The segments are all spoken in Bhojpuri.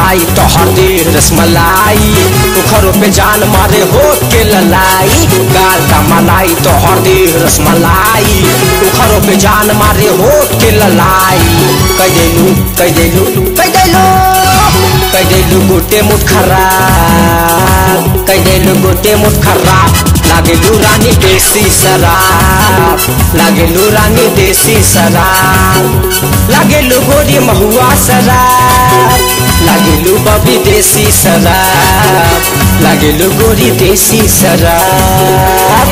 मलाई तोहर दे रसमलाई उखरों पे जान मारे हो के ललाई गाल का मलाई तोहर दे रसमलाई उखरों पे जान मारे हो के ललाई कह देलू कह देलू कह देलू कह देलू गोटे मुठ खराब कह देलू गोटे मुठ खराब लागेलू रानी देसी शराब लागेलू रानी देसी शराब लागेलू गोरी महुआ शराब लागेलू बबी देसी शराब लागेलू गोरी देसी शराब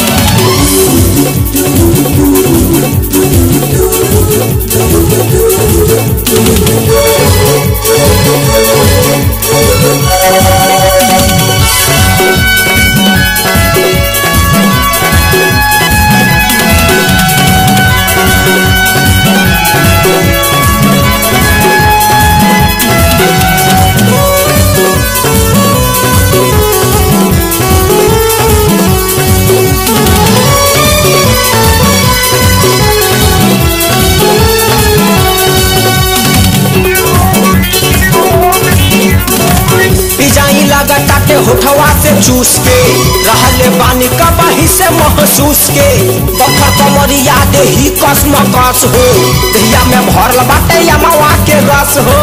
पिजाई लागत ताटे होठवा से चूस के रहले बानी कबाही से महसूस के पत्थर कमरिया दे ही कस मकस हो दहिया में भरल बाटे यमवा के रस हो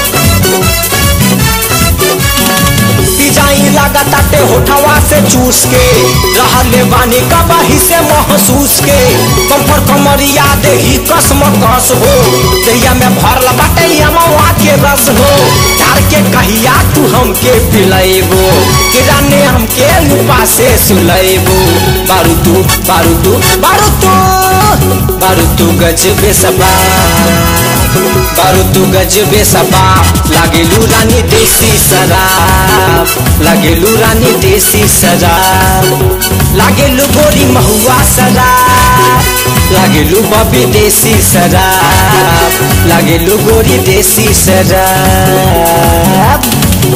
पिजाई लागत ताटे होठवा से चूस के रहले बानी कबाही से महसूस के कम्फर कमरिया दे ही कस मकस हो दहिया में भरल बाटे यमवा के रस हो चार के कहिया तू हमके पिलाएबो किराने हमके लुपा से सुलाएबो बारू तू बारू तू बारू तू बारू तू गजबे सबा बारू तू गजबे सबा लागेलू रानी देसी शराब लागेलू रानी देसी शराब लागेलू गोरी महुआ शराब लागेलू बबी देसी शराब लागेलू गोरी देसी शराब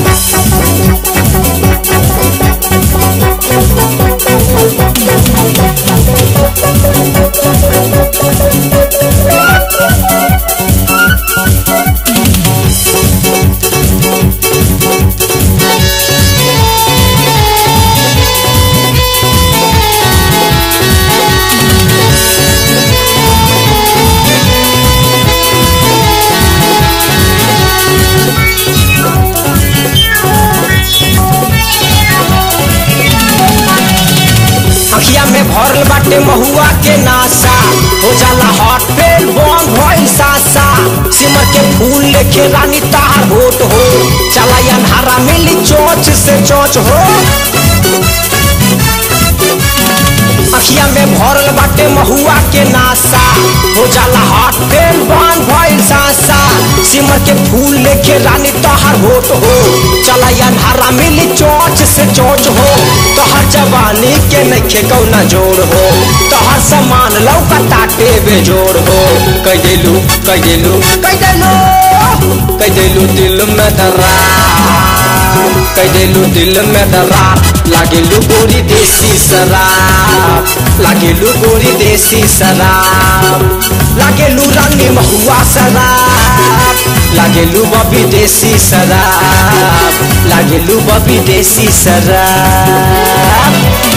अखिया में भरल बाटे महुआ के नासा हो जाला हॉट पेल बम भइल सासा सिमर के फूल लेके रानी तार होट हो चला अन्हारा मिली चोच से चोच हो अखिया में भरल बाटे महुआ के नासा हो जाला हॉट पेल बम भइल सासा सिमर के फूल लेके रानी तोहर होट हो चला अन्हारा मिली चोच से चोच हो तोहर जवानी के नखे कौना जोड़ हो तोहर समान लौका ताटे बेजोड़ हो कह देलू कह देलू कह देलू कह देलू दिल में दरार कह देलू दिल में दरार लागेलू गोरी देसी शराब लागेलू गोरी देसी शराब लागेलू रानी महुआ शराब लागेलू बबी देसी शराब लागेलू बबी देसी शराब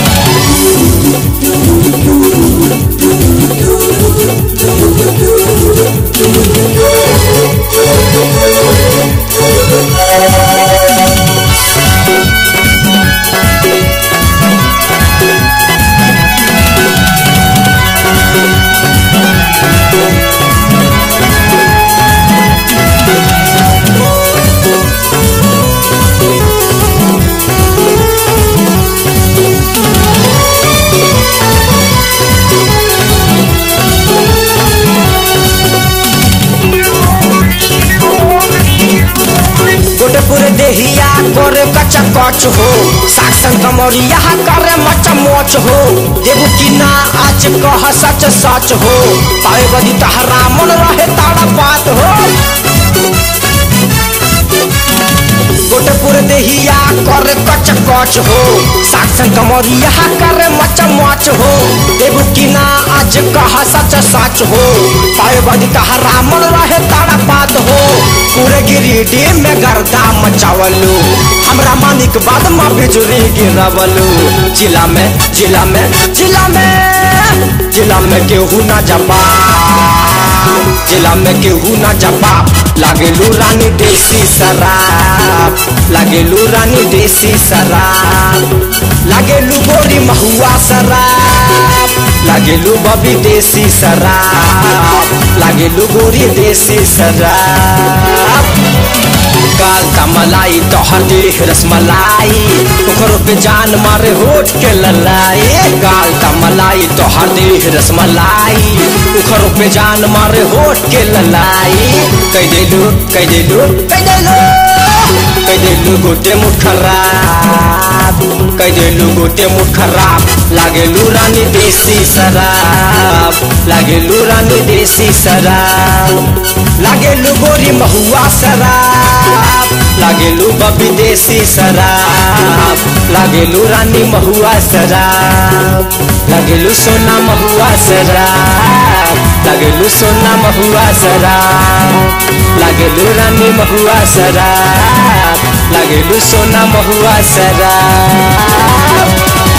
गोटेपुर देहिया करे कच्चा कच हो साक्सन कमरिया करे मच मोच हो देबू की ना आज कह सच सच हो पाए बदी तहरा मन रहे ताड़ा बात हो गोटेपुर देहिया करे कच कच हो साक्सन कमरिया करे मच मोच हो देबू की ना आज कह सच सच हो पाए बदी तहरा मन रहे ताड़ा बात बाद हो पूरे गिरिडीह में गर्दा मचावलू हमरा मानिक बाद में बिजुरी गिरवलू जिला में जिला में जिला में जिला में केहू ना जपा जिला में केहू ना जपा लागेलू रानी देसी शराब लागेलू रानी देसी शराब लागेलू गोरी महुआ शराब लागेलू बबी देसी शराब लागेलू गोरी देसी शराब गाल का मलाई तोहर देख रसमलाई ओकरो पे जान मारे होठ के ललाई गाल का मलाई तोहर देख रसमलाई ओकरो पे जान मारे होठ के ललाई कह देलू कह देलू कह देलू कह देलू गोटे मुठ खराब कह देलू गोटे मुठ खराब लागेलू रानी देसी शराब लागेलू रानी देसी शराब लागेलू गोरी महुआ शराब लागेलू बबी देसी शराब लागेलू रानी महुआ शराब लागेलू सोना महुआ शराब लागेलू सोना महुआ शराब लागेलू रानी महुआ शराब लागेलू सोना महुआ शराब